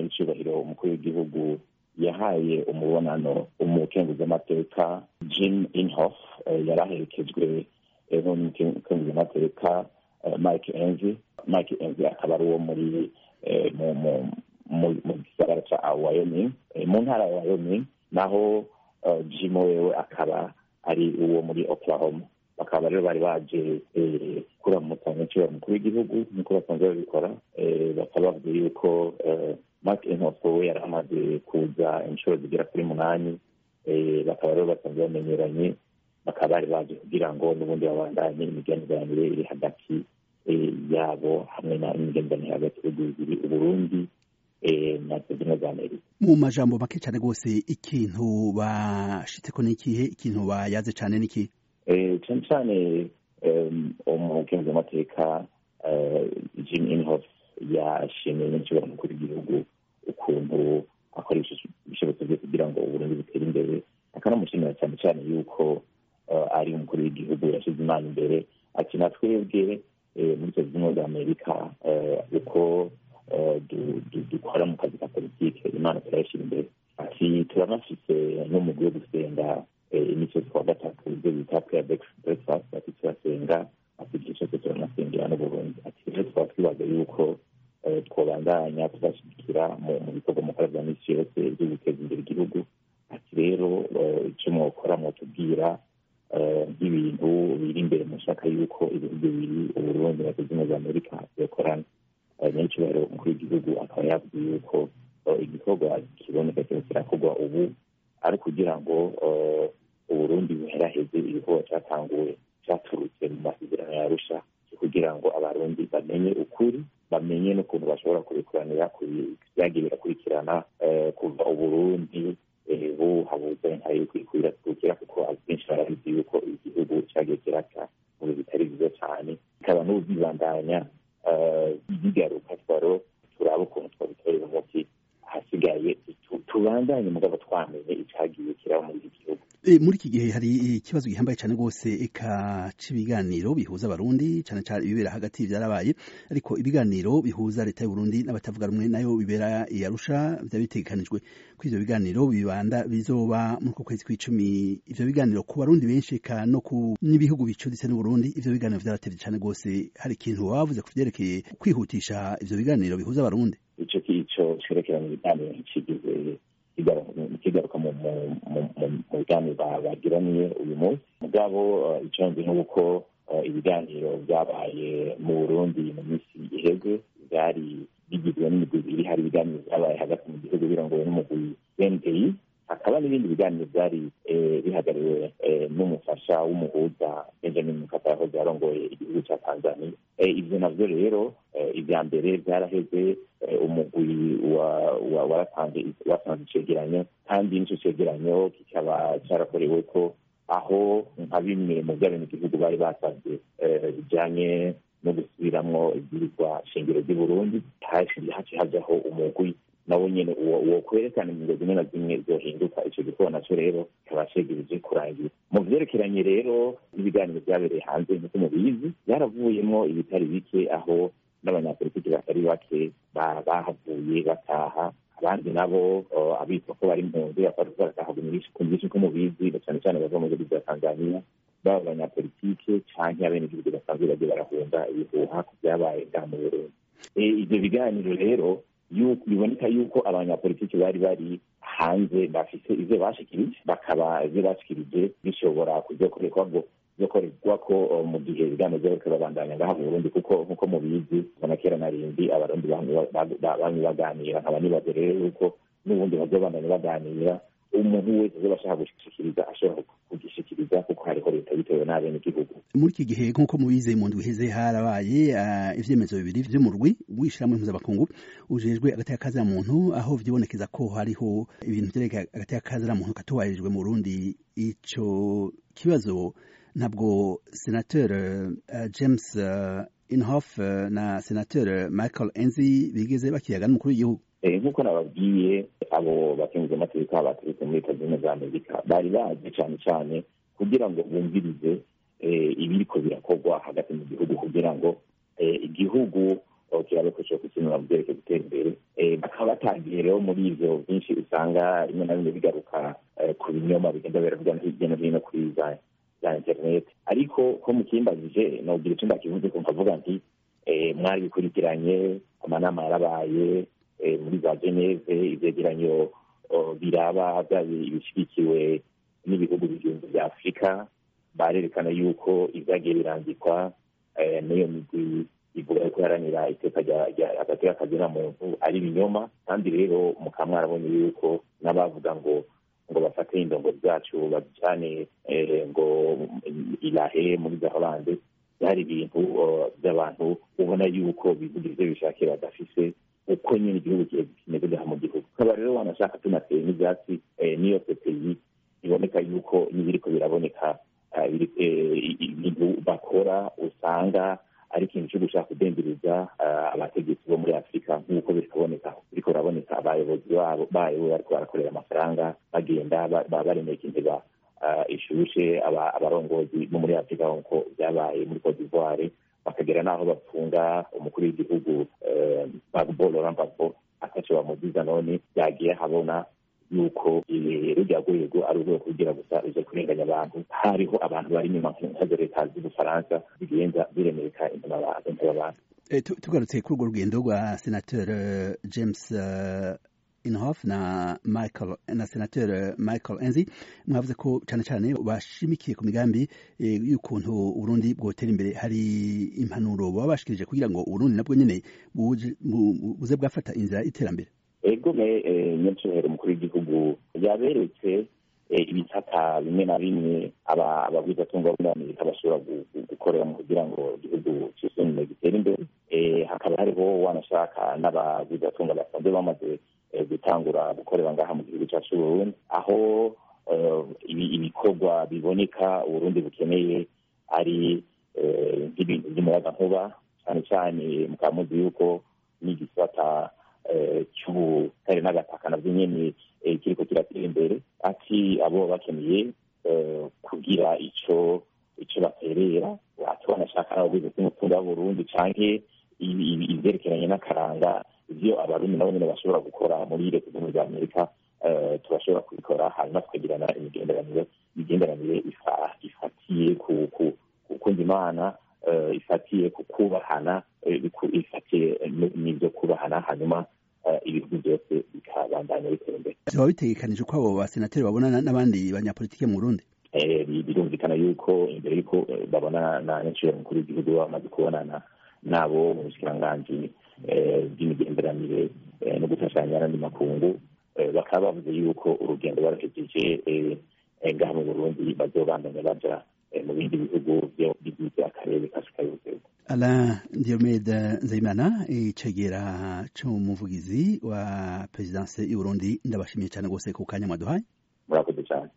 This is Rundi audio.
nyir'icyubahiro umukuru w'igihugu yahaye umubonano umukenguzamateka jim inhof yari aherekejwe n'umukenguzamateka mike enzi mike enzi akaba ari uwo muri mu gisagara cya wyoming mu ntara ya wyoming naho jim wewe akaba ari uwo muri oklahoma bakaba rero bari baje kuramutsa nyacyo mukuru w'igihugu nk'uko basanzwe babikora bakaba bavuze yuko mark inkoko we yari amaze kuza inshuro zigera kuri munani bakaba rero basanzwe bamenyeranye bakaba bari baje kugira ngo n'ubundi babandanye imigenderanire iri hagati yabo hamwe n'imigenderanire hagati y'ibihugu bibiri uburundi na leta zunze za amerika mu majambo make cyane rwose ikintu bashitseko n'ikihe ikintu bayaze cyane n'ikihe cyane cyane umukenguzamateka jim inhof yashimiye n'ikibazo mukuru w'igihugu ukuntu akoresha ibishobozo byo kugira ngo uburundi butere imbere akanamushimira cyane cyane yuko ari umukuru w'igihugu yashyize imana imbere ati na twebwe muri leta zunze za amerika uko dukora mu kazi ka politike imana turayashyira imbere ati turanafise n'umugwi wo gusenga imico twa gatatu ibyo bita prayer breakfast ati turasenga ati igihe cyose turanasengera n'uburundi ati rero tukaba twibaza yuko twobandanya tuzashyigikira mu bikorwa mukora bya misi yose byo guteza imbere igihugu ati rero icyo mwokora mwotubwira nk'ibintu biri imbere mushaka yuko ibihugu bibiri uburundi na leta zunze za amerika byokorana n'icyubahiro umukuru w'igihugu akaba yavuze yuko igikorwa kiboneka kiba kirakorwa ubu ari kugira ngo uburundi buheraheze ibikorwa cyatanguwe cyaturutse mu masezerano ya arusha kugira ngo abarundi bamenye ukuri bamenye n'ukuntu bashobora kubikuranira byagiye birakurikirana kuva uburundi buhabuze nka yuko ikwirakwira kuko abenshi barabizi yuko igihugu cyagiye kiraca mu bitari byiza cyane bikaba n'ubu byibandanya bigaruka twaro turaba ukuntu twabitorera umuti hasigaye tubandanye mugabo twamenye icyagiye kiraba muri iki gihugu muri iki gihe hari ikibazo gihambaye cyane rwose eka cy'ibiganiro bihuza abarundi cyane cyane ibibera hagati byarabaye ariko ibiganiro bihuza leta y'uburundi n'abatavuga rumwe nayo bibera i arusha byaba bitegekanijwe ko ivyo biganiro bibanda bizoba muri uko kwezi kw'icumi ivyo biganiro ku barundi benshi eka no ku n'ibihugu bicuditse n'uburundi ivyo biganiro vyaratevye cyane rwose hari ikintu wavuze ku vyerekeye kwihutisha ivyo biganiro bihuza abarundi ico kico cerekeranye ibiganiro ntikigize kigaruka mu biganiro bagiraniye uyu munsi mugabo icyo nzi nk'uko ibiganiro byabaye mu burundi mu minsi iheze byari bigizwe n'imigwi ibiri hari ibiganiro byabaye hagati mu gihugu birongowe n'umugwi npi hakaba n'ibindi biganiro byari bihagariwe n'umufasha w'umuhuza benjamin mukapa yahoze yarongoye igihugu cya tanzania ibyo navyo rero ibya mbere byaraheze umugwi waratanze icegeranyo kandi n'icyo cegeranyo kikaba cyarakorewe ko aho nka bimwe mu by'abenegihugu bari basabye bijanye no gusubiramwo ibwirizwa shingiro ry'i burundi haci hajyaho umugwi nawo nyene uwo kwerekana ingingo zimwe na zimwe zohinduka ico gikorwa naco rero kikaba cegereje kurangira mu vyerekeranye rero n'ibiganiro vyabereye hanze nk'uko mubizi byaravuyemwo ibitari bike aho n'abanyapolitiki batari bake bahavuye bataha abandi nabo abitwa ko bari impunzi barataha ku byinshi ko mubizi cyane cyane bava mu gihugu bya tanzania baba abanyapolitike canke abenegihugu basanzwe bagiye barahunga ibihuha ku vyabaye ngaha mu burundi ivyo biganiro rero biboneka yuko abanyapolitiki bari bari hanze bafise ivyo bashikirije bakaba ivyo bashikirije bishobora kuzokorerwa byokorerwa ko mu gihe ibiganiro byariko babandanya ngaha mu burundi kuko nk'uko mubizi kuva kera na rindi abarundi bamwe baganira nkaba nibaze rero yuko n'ubundi bazobandanya baganira umuntu wese azoba ashaka gushikiriza ashobora kugishikiriza kuko hariho leta bitewe n'abenegihugu muri iki gihe nk'uko mubize mu ndwi iheze harabaye ivyemezo bibiri vy'umurwi w'ishirahamwe mpuzabakungu ujejwe agateka kazira muntu aho vyibonekeza ko hariho ibintu vyerekeye agateka kazira muntu katubahirijwe mu burundi ico kibazo ntabwo senateur uh, james uh, inhofe uh, na senateur michael enzi bigeze bakiyaga n'umukuru w'igihugu nk'uko nababwiye abo bakenguza amategeko baturutse muri leta zunze za amerika bari baje cyane cyane kugira ngo bumvirize ibiriko birakorwa hagati mu gihugu kugira ngo igihugu kirabe ko cyo kukinura mu byerekeye gutera imbere bakaba batangiye rero muri ivyo byinshi usanga rimwe na rimwe bigaruka ku binyoma bigenda biravuga hirya no hino kuri za za internet ariko ko mukimbajije nogira icyo ndakivuze ko nkavuga nti mwari bikurikiranye amanama yarabaye muri za geneve ivyegeranyo biraba ibishyigikiwe n'ibihugu bigihumbi bya afurika barerekana yuko ibyagiye birandikwa n'iyo migwi ivuga yuko iharanira iteka hagati y'akazina muntu ari ibinyoma kandi rero mukaba mwarabonye yuko n'abavuga ngo ngo bafate indongo zacu babijyane ngo irahe muri za holande byari ibintu by'abantu ubona yuko bivuga ibyo bishakira badafise uko nyine igihugu kimeze mu gihugu ukaba rero wanashaka tunateye n'ibyatsi n'iyo pepeyi biboneka yuko n'ibiriko biraboneka ibintu bakora usanga ari ikintu cyo gushaka kudenderiza abategetsi bo muri afurika nk'uko birikaboneka biriko biraboneka abayobozi babo bayo bariko barakorera amafaranga bagenda baremeka inteba ishushe abarongozi bo muri afurika nk'uko byabaye muri cote d'ivoire bakagera n'aho bafunga umukuru w'igihugu bagbo laurent gbagbo ataco bamuziza none yagiye habona yuko rujya rwego ari urwego kugira gusa ruje kurenganya abantu hariho abantu bari inyuma nkazo leta z'ubufaransa zigenda ziremeka intebe abantu tugarutse kuri urwo rugendo rwa senateur james inhofe na michael na senateur michael enzi mwavuze ko cyane cyane bashimikiye ku migambi y'ukuntu uburundi bwotera imbere hari impanuro baba bashikirije kugira ngo uburundi nabwo nyine buze bwafata inzira y'iterambere ego me nyacyubahiro umukuru w'igihugu yaberetse ibisata bimwe na bimwe abagwizatunga bo muri amerika bashobora gukoreramo kugira ngo igihugu cyisunume gitere imbere hakaba hariho wanashaka n'abagwizatunga basanzwe bamaze gutangura gukorera ngaha mu gihugu cyacu Burundi aho ibikorwa biboneka uburundi bukeneye ari nk'ibintu by'umuyagankuba cyane cyane mukaba muzi yuko n'igisata cy'ubutare n'agataka nabyo nyine kiriko kiratera imbere ati abo bakeneye kugira ico ico baterera ati banashaka nabo bize umutunga w'uburundi canke ivyerekeranye n'akaranga ivyo abarundi nabo nyene bashobora gukora muri leta zunze za amerika turashobora kubikora hanyuma tukagirana imigenderanire imigenderanire ifatiye ku kukunda imana ifatiye ku kubahana ifatiye n'ibyo kubahana hanyuma ibihugu byose bikabandanya bitera imbere byaba bitegekanije ko abo basenateri babonana n'abandi banyapolitike mu burundi birumvikana yuko imbere y'uko babona na nyacibero mukuru w'igihugu bamaze kubonana nabo mu bushikiranganji bw'imigenderanire no gufashanya n'andi makungu bakaba bavuze yuko urugendo baruhejeje ngaha mu burundi bazobandanya baja mu bindi bihugu bigize akarere k'afurika y'ubuseruko Alain Diomede Nzeyimana icegera c'umuvugizi wa perezidanse y'Uburundi ndabashimiye cyane rwose ku kanya mwaduhaye murakoze cyane